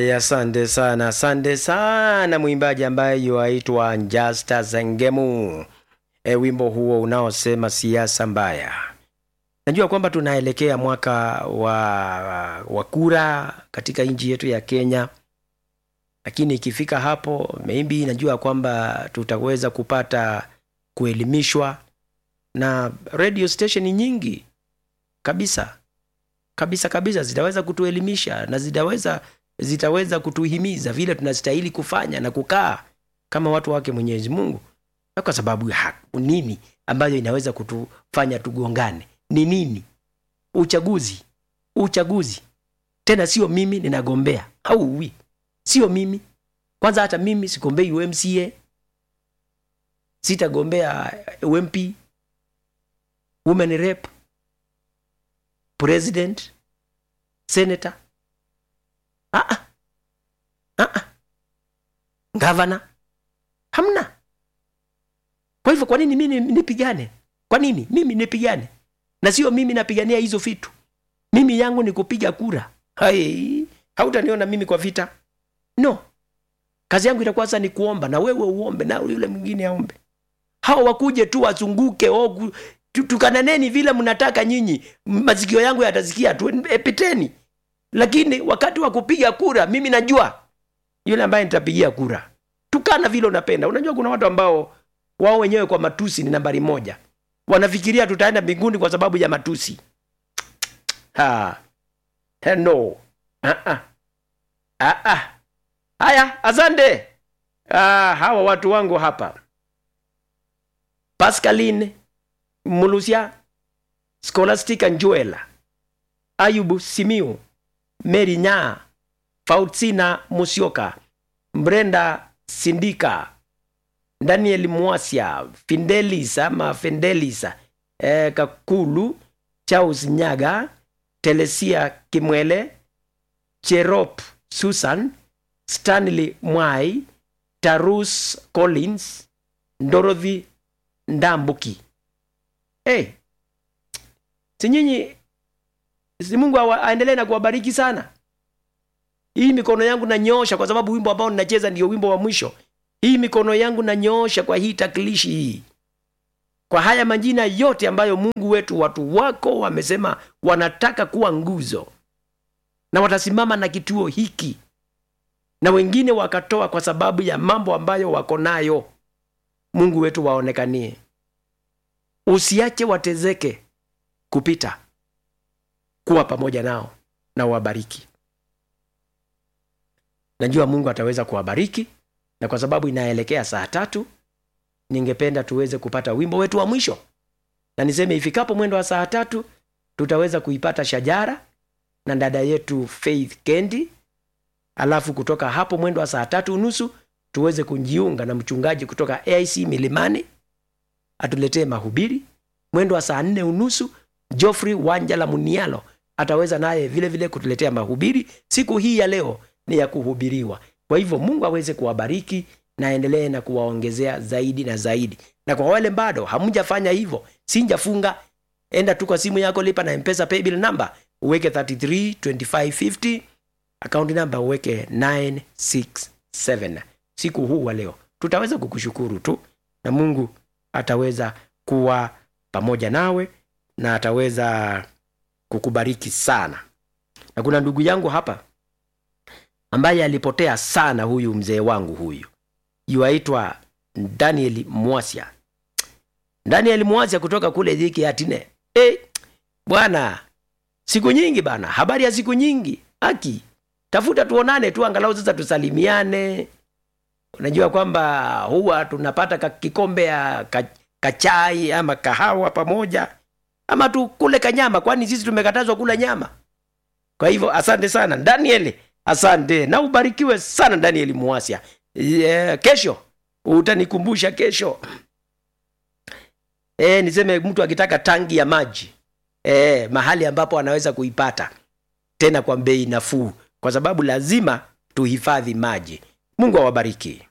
Haya, asante sana, asante sana mwimbaji ambaye yuaitwa Njasta Zengemu. E, wimbo huo unaosema siasa mbaya. Najua kwamba tunaelekea mwaka wa, wa kura katika nchi yetu ya Kenya, lakini ikifika hapo maybe najua kwamba tutaweza kupata kuelimishwa na radio station nyingi kabisa kabisa kabisa zitaweza kutuelimisha na zitaweza zitaweza kutuhimiza vile tunastahili kufanya na kukaa kama watu wake Mwenyezi Mungu, na kwa sababu ya nini ambayo inaweza kutufanya tugongane? Ni nini? Uchaguzi, uchaguzi tena sio mimi ninagombea au wi, sio mimi kwanza. Hata mimi sigombei UMCA, sitagombea UMP, women rep, president, senator Ah, ah, ah. Gavana hamna. Kwa hivyo kwa nini mimi nipigane? Kwa nini mimi nipigane? Na sio mimi napigania hizo vitu. Mimi yangu ni kupiga kura. Hai, hautaniona mimi kwa vita. No. Kazi yangu itakuwa sasa ni kuomba na wewe uombe na yule mwingine aombe. Hao wakuje tu wazunguke oh, tukananeni vile mnataka nyinyi. Masikio yangu yatasikia tu epiteni lakini wakati wa kupiga kura mimi najua yule ambaye nitapigia kura. Tukana vile unapenda. Unajua kuna watu ambao wao wenyewe kwa matusi ni nambari moja, wanafikiria tutaenda mbinguni kwa sababu ya matusi. Ha. No. Ah-ah. Ah-ah. Haya, asante. Ah, hawa watu wangu hapa Pascaline Mulusia, Scholastica Njuela, Ayubu Simiu Mary Nya, Faustina Musyoka, Brenda Sindika, Daniel Mwasia, Findelis ama Findelis, eh, Kakulu, Charles Nyaga, Telesia Kimwele, Cherop Susan, Stanley Mwai, Tarus Collins, Dorothy Ndambuki. Hey, si nyinyi si Mungu aendelee na kuwabariki sana. Hii mikono yangu nanyoosha, kwa sababu wimbo ambao ninacheza ndio wimbo wa mwisho. Hii mikono yangu nanyoosha kwa hii takilishi hii, kwa haya majina yote ambayo Mungu wetu, watu wako wamesema wanataka kuwa nguzo na watasimama na kituo hiki, na wengine wakatoa kwa sababu ya mambo ambayo wako nayo. Mungu wetu waonekanie, usiache watezeke kupita kuwa pamoja nao na uwabariki. Najua Mungu ataweza kuwabariki, na kwa sababu inaelekea saa tatu, ningependa tuweze kupata wimbo wetu wa mwisho, na niseme ifikapo mwendo wa saa tatu tutaweza kuipata shajara na dada yetu Faith Kendi, alafu kutoka hapo mwendo wa saa tatu unusu tuweze kujiunga na mchungaji kutoka AIC Milimani atuletee mahubiri. Mwendo wa saa nne unusu Geoffrey Wanjala Munialo ataweza naye vile vile kutuletea mahubiri. Siku hii ya leo ni ya kuhubiriwa. Kwa hivyo Mungu aweze kuwabariki na aendelee na kuwaongezea zaidi na zaidi. Na kwa wale bado hamjafanya hivyo, sinjafunga, enda tu kwa simu yako, lipa na M-Pesa paybill number, uweke 332550 account number uweke 967. Siku huu wa leo tutaweza kukushukuru tu, na Mungu ataweza kuwa pamoja nawe na ataweza kukubariki sana. Na kuna ndugu yangu hapa ambaye alipotea sana, huyu mzee wangu huyu yuaitwa Daniel Mwasia. Daniel Mwasia kutoka kule dhiki atine. Hey, bwana, siku nyingi bana, habari ya siku nyingi. Aki tafuta tuonane tu, angalau sasa tusalimiane. Unajua kwamba huwa tunapata kikombe ya kachai ama kahawa pamoja ama tukule kanyama, kwani sisi tumekatazwa kula nyama. Kwa hivyo asante sana Daniel, asante na ubarikiwe sana Daniel Muasia. Yeah, kesho utanikumbusha kesho. E, niseme mtu akitaka tangi ya maji e, mahali ambapo anaweza kuipata tena kwa bei nafuu, kwa sababu lazima tuhifadhi maji. Mungu awabariki.